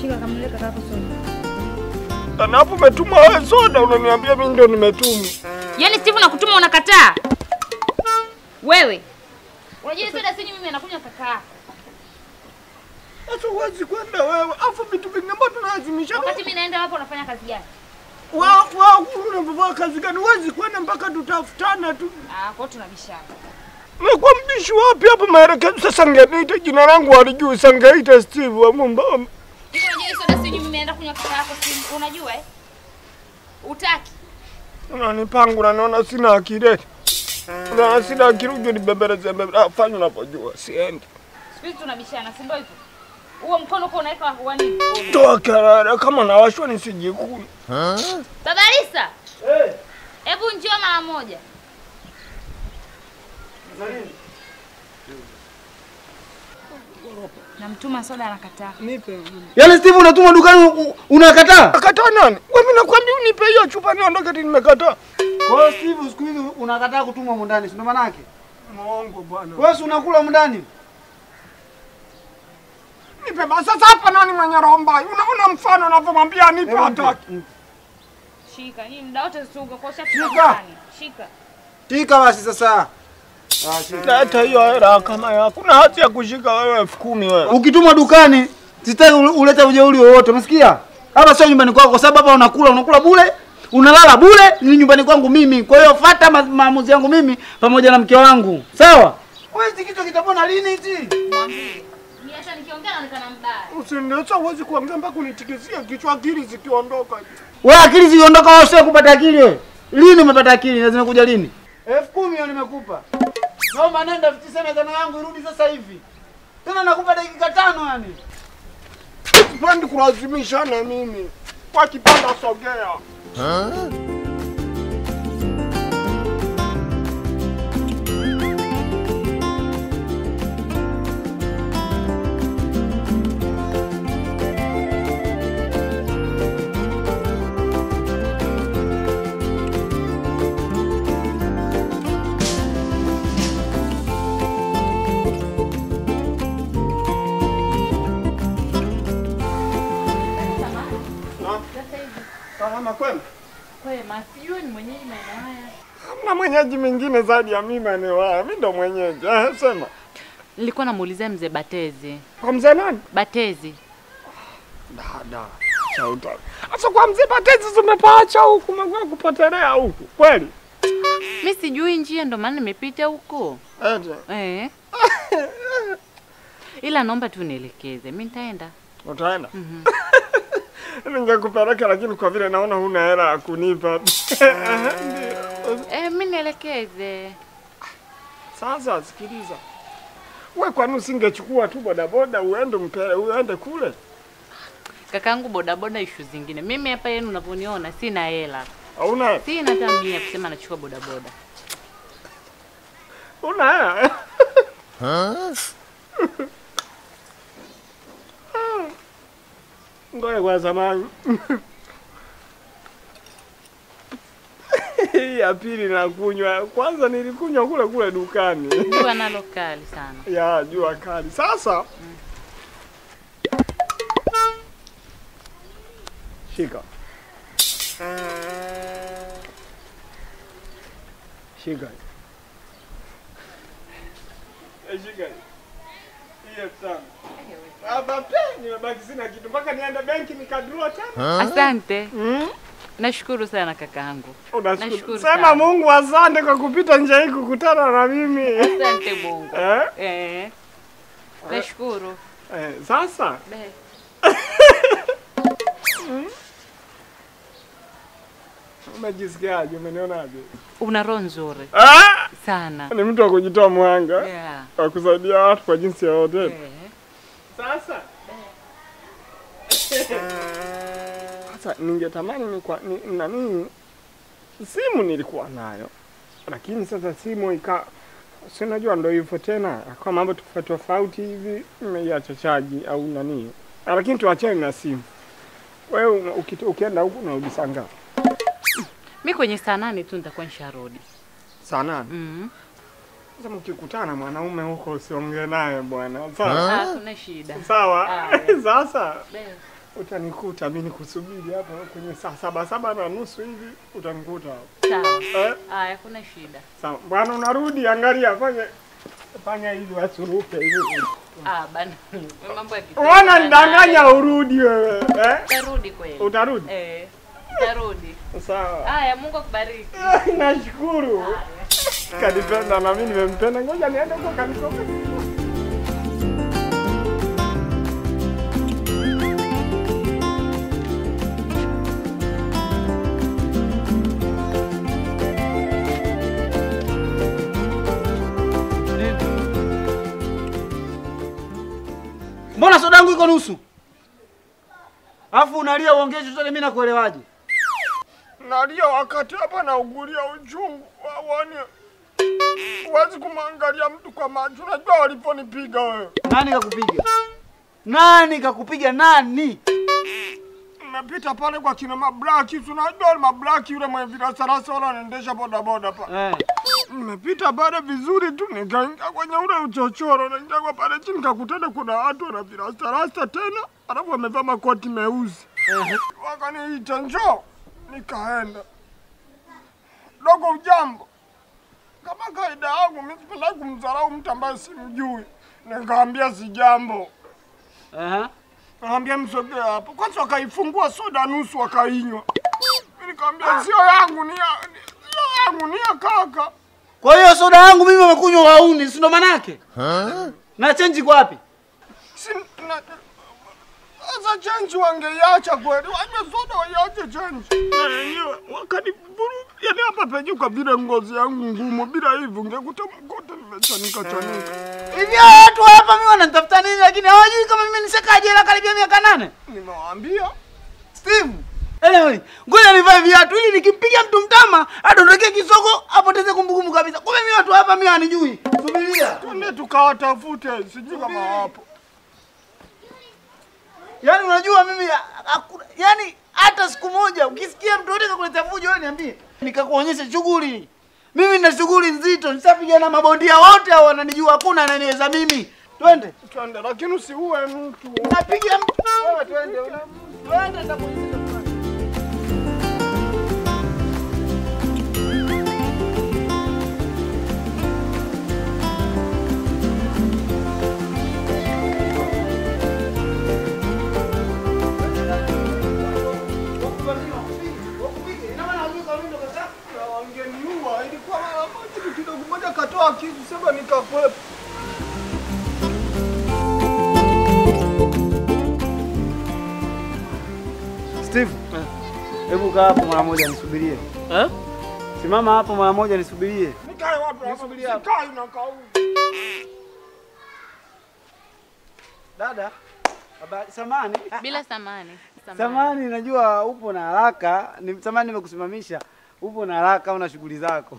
Shika kamle kakako soda. Na hapo umetuma wewe soda unaniambia mimi ndio nimetuma. Yaani Steve nakutuma unakataa? Wewe. Unajua hii soda sinywi mimi anakunywa kaka yako. Sasa huwezi kwenda wewe. Afu vitu vingine ambavyo tunalazimisha. Wakati mimi naenda wapo unafanya kazi gani? Wa wa unavaa kazi gani? Huwezi kwenda mpaka tutafutana tu. Ah, kwa hiyo tunabishana. Nakuwa mbishi wapi hapo maelekezo? Sasa ngeniita jina langu walijui, sangeita Steve wa Mumba. Hivi unajua hii soda sinywi mimi naenda kunywa kaka yako si unajua eh? Utaki. Unanipangu na naona sina akili. eti. Na sina akili uje nibembeleze mbele. Ah, fanya unavyojua, siendi. Siku hizi tunabishana, si ndio hivyo? Huo mkono uko unaweka wa nini? Toa kelele kama nawashwa nisijikuni. Baba Lisa. Eh, Hebu njoo mara moja. Namtuma soda anakataa. nipe. Yaani Steve unatuma dukani u- unakataa? Akataa nani? Wewe mimi nakwambia unipe hiyo chupa niondoke eti nimekataa. Kwa hiyo Steve siku hizi unakataa kutumwa humu ndani, si ndo maana yake? Muongo bwana. Wewe si unakula humu ndani? Nipe basi sasa hapa nani mwenye roho mbaya? Unaona mfano unavyomwambia nipe Hebu mpe. hataki. Shika. Hii muda wote usiuga kwa Shika. shaka. Shika. Shika basi sasa. Ah, shika. Leta hiyo hela kama yako. Kuna hati ya kushika wewe elfu kumi wewe. Ukitumwa dukani sitaki ule- ulete ujeuri wowote, umesikia? Hapa sio nyumbani kwako, kwa sababu hapa unakula unakula bure, unalala bure, ni nyumbani kwangu mimi. Kwa hiyo fuata ma- maamuzi yangu mimi pamoja na mke wangu, sawa? Wewe hiki kichwa kitapona lini hichi? Mwambie. Mimi hata nikiongea naonekana mbaya. Usiniacha huwezi kuongea mpaka unitikisia kichwa akili zikiondoka. Wewe akili ziondoka, wewe sio kupata akili wewe. Lini umepata akili? Na zimekuja lini? elfu kumi hiyo nimekupa. Naomba nenda elfu tisa na tano yangu irudi sasa hivi. Tena nakupa dakika tano yani. Sipendi kulazimishana mimi. Kwa kipanda sogea. Salama kwema? Kwema, sijui ni mwenyeji maeneo haya. Hamna mwenyeji mwingine zaidi ya mimi maeneo haya. Mimi ndo mwenyeji. Eh, sema. Nilikuwa namuulizia mzee Batezi. Kwa mzee nani? Batezi. Dada. Chauta. Sasa kwa mzee Batezi zimepaacha huku, umekuwa kupotelea huku. Kweli? Mi sijui njia ndo maana nimepita huko. Eti. Eh. Ila naomba tu nielekeze. Mi nitaenda. Utaenda? Ningekupeleka lakini kwa vile naona huna hela ya kunipa. Eh, mi nielekeze. Sasa sikiliza. Wewe kwani usingechukua tu bodaboda uende mpele uende kule? Kakaangu bodaboda ishu zingine. Mimi hapa yenu unavyoniona sina hela. Hauna hela? Sina hata mia kusema nachukua bodaboda. Una hela? Ngoja kwa zamani. Hii ya pili nakunywa. Kwanza nilikunywa kule kule dukani. Jua nalo kali sana. ya jua kali. Sasa shika shika Eh, shika hii elfu tano. Hapa pe nimebaki sina kitu mpaka niende benki nikadrua tena. Asante. Mm. Nashukuru sana kakaangu. Unashukuru. Nashukuru Sema sana. Mungu asante kwa kupita njia hii kukutana na mimi. Asante Mungu. Eh? Eh. Nashukuru. Eh, sasa Be. umejisikiaje? Umenionaje? Una roho nzuri Ah! sana. Ni mtu wa kujitoa mwanga Yeah. wa kusaidia watu kwa jinsi yoyote. Eh. Sasa sasa ningetamani ni kwa ni, nani simu nilikuwa nayo, lakini sasa simu ika si unajua ndo hivyo tena, kwa mambo tofauti tofauti hivi nimeiacha chaji au nani, Ah, lakini tuachane na simu. Wewe uki- ukienda huku unarudi saa ngapi? Mi kwenye saa nane tu nitakuwa nisharudi. Saa nane. Mm. Sasa mkikutana na mwanaume huko usiongee naye bwana, sawa? Ah, kuna shida. Sawa. Ah, yeah. Sasa Be. utanikuta mimi nikusubiri hapa kwenye saa saba saba na nusu hivi utanikuta hapo. Sawa. Eh? Haya, hakuna shida. Sawa. Bwana unarudi, angalia fanya fanya hivi wasuruke hivi. Ah, bana. Wewe mambo ya kitu. Unaona nidanganya urudi wewe. Eh? Utarudi kweli. Utarudi? Eh. Utarudi. Sawa. Haya, Mungu akubariki. Nashukuru. Kanipenda na mimi nimempenda. Ngoja niende kwa kanisa. Mbona soda yangu iko nusu? Alafu unalia uongee chochote mimi nakuelewaje? Nalia wakati hapa naugulia uchungu. Waone. Huwezi kumwangalia mtu kwa macho. Unajua waliponipiga wewe. Nani kakupiga? Nani kakupiga nani? Nimepita pale kwa kina mablaki. si Unajua wale mablaki yule mwenye virasarasa wale wanaendesha bodaboda pale. Eh. Nimepita pale vizuri tu nikaingia kwenye ule uchochoro, naingia kwa pale chini nikakutana kuna watu wana virasarasa tena, alafu wamevaa makoti meusi. Eh. Wakaniita njoo, nikaenda. Dogo, ujambo? Kama kaida yangu mimi sipenda kumdharau mtu ambaye simjui. Nikaambia si jambo. Aha. Naambia msogea hapo. Kwanza wakaifungua soda nusu wakainywa. Mimi nikamwambia sio yangu ni ya sio yangu ni ya kaka. Kwa hiyo soda yangu mimi wamekunywa wauni, si ndo manake? Na chenji kwa wapi? Si na sasa chenji wangeiacha kweli. Wanywe soda waiache chenji. Na wenyewe wakanivuru. Yaani hapa penye kwa vile ngozi yangu ngumu bila hivi ungekuta mkote nimechanika chanika. Hivi hao watu hapa mimi wananitafuta nini lakini hawajui kama mimi nishakaa jela karibia miaka nane. Nimewaambia Steve. Anyway, ngoja nivae viatu ili nikimpiga mtu mtama adondokee kisogo apoteze kumbukumbu kabisa. Kumbe mimi watu hapa mimi wanijui. Subiria. twende tukawatafute, sijui kama wapo. Yaani unajua mimi hakuna yaani hata siku moja ukisikia mtu yote kakuletea fujo wewe niambie. Nikakuonyesha shughuli. Mimi nina shughuli nzito, nishapiga na mabondia wote hao wananijua, hakuna ananiweza mimi. Twende. Twende, lakini usiue mtu. Napiga mtu. Wewe twende. una- Twende nitakuonyesha. Wangeniua, ilikuwa mara moja tu kidogo moja katoa kisu sema nikakwepa. Steve. Hebu kaa hapo mara moja nisubirie. Eh? Simama hapo mara moja nisubirie. Nikae wapi hapa? Nisubiria hapa. Sikai na kauli. Dada. Habari samani. Bila samani. Samani najua upo na haraka. Ni samani nimekusimamisha. Upo na haraka una shughuli zako.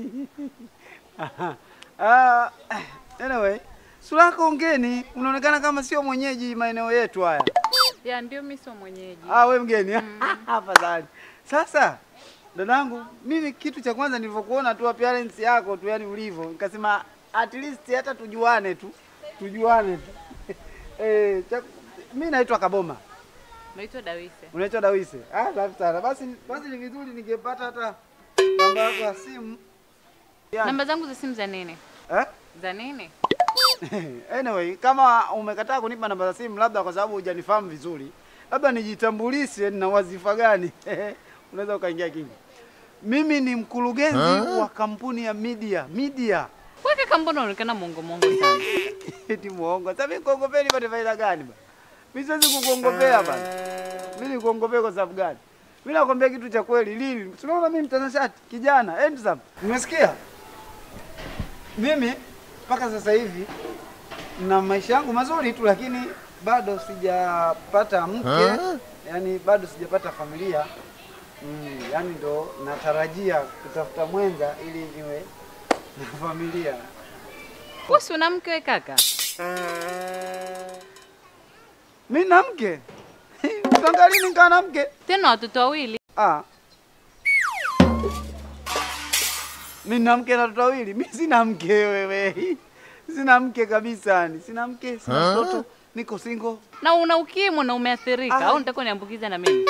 Ah, anyway, sura yako ngeni, unaonekana kama sio mwenyeji maeneo yetu haya. Ya ndio mimi sio mwenyeji. Ah, we mgeni. Afadhali. Sasa dadangu, mimi kitu cha kwanza nilivyokuona tu appearance yako tu, yani ulivyo, nikasema at least hata tujuane tu, tujuane tu. eh, cha, mimi naitwa Kaboma. Naitwa Dawise. Unaitwa Dawise. Ah, safi sana. Basi basi ni vizuri ningepata hata namba yako ya simu. Yani, Namba zangu za simu za nini? eh? Za nini? anyway, kama umekataa kunipa namba za simu labda kwa sababu hujanifahamu vizuri, labda nijitambulishe na wazifa gani. Unaweza ukaingia kingi. Mimi ni mkurugenzi wa kampuni ya media. Media. Wewe kaka mbona unaonekana mongo mongo sana? Eti muongo. Sasa mimi kuongopea nipate faida gani bana? Mimi siwezi kukuongopea bana. Mimi nikuongopea kwa sababu gani? Mimi nakwambia kitu cha kweli lili. Tunaona mimi mtanashati, kijana, handsome. Umesikia? Mimi mpaka sasa hivi na maisha yangu mazuri tu, lakini bado sijapata mke, yani bado sijapata familia. Mm, yani ndo natarajia kutafuta mwenza ili niwe na familia. Wewe si una mke wewe kaka? Mimi na mke. Tangali nikaa na mke. Tena watoto wawili. Ah. Mimi na mke na watoto wawili. Mimi sina mke wewe. Sina mke kabisa yani. Sina mke, sina mtoto. niko single. Na una ukimwi na umeathirika Ah. au nitakuwa niambukiza na mimi?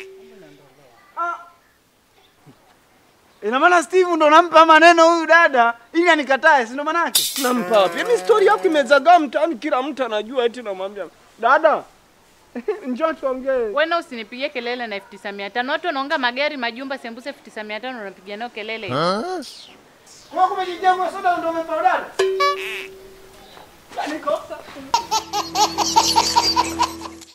Ina maana Steve ndo nampa maneno huyu dada ili anikatae, si ndo maana yake? Nampa wapi? Yaani story yako imezagaa mtaani, kila mtu anajua, eti namwambia dada, njoo tuongee. Wewe na usinipigie kelele na elfu tisa mia tano. Watu wanaonga magari, majumba, sembuse elfu tisa mia tano unapiga nao kelele. Kwa kumejijengwa soda ndo umempa dada. Niko